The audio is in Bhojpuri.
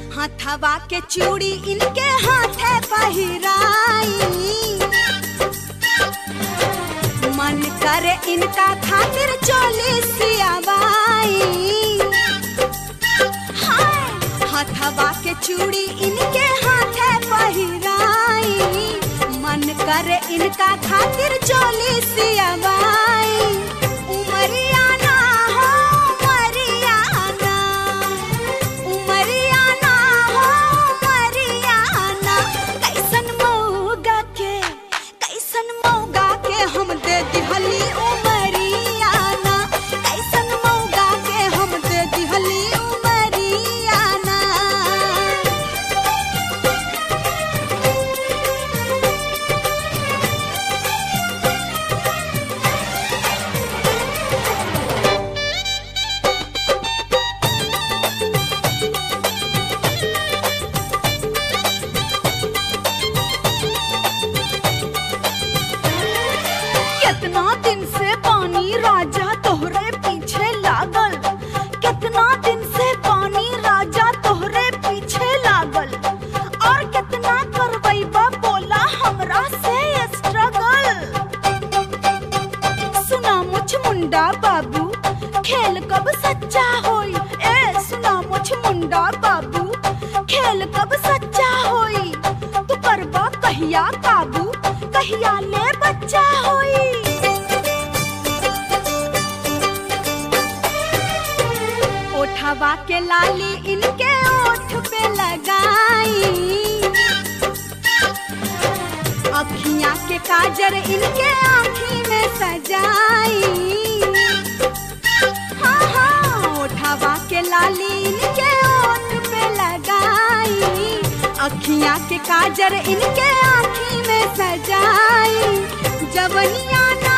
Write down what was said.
हथवा के चूड़ी इनके हाथे पहिराई मन करे इनका खातिर चोली सियावाई हाय हथवा के चूड़ी इनके हाथे पहिराई मन करे इनका खातिर चोली सियावाई उमरिया ना हो मरियाना उमरिया ना हो मरियाना कैसन मौगा के कैसन मौगा के हम दे दिहली उमरियाना कैसन मौगा के हम दे दिहली उमरियाना कितना दिन से पानी राजा तोहरे पीछे लागल कितना दिन से पानी राजा तोहरे पीछे लागल और कितना करबैबा बोला हमरा से स्ट्रगल सुना मुझ मुंडा बाबू खेल कब सच्चा होई ए सुना मुझ मुंडा बाबू खेल कब सच्चा होई तू करबा कहिया काबू कहिया ले बच्चा होई ओठवा के लाली इनके ओठ पे लगाई अखियां के काजर इनके आँखी में सजाई हाँ हाँ ओठवा के लाली इनके ओठ पे लगाई अखियां के काजर इनके आँखी में सजाई जवनिया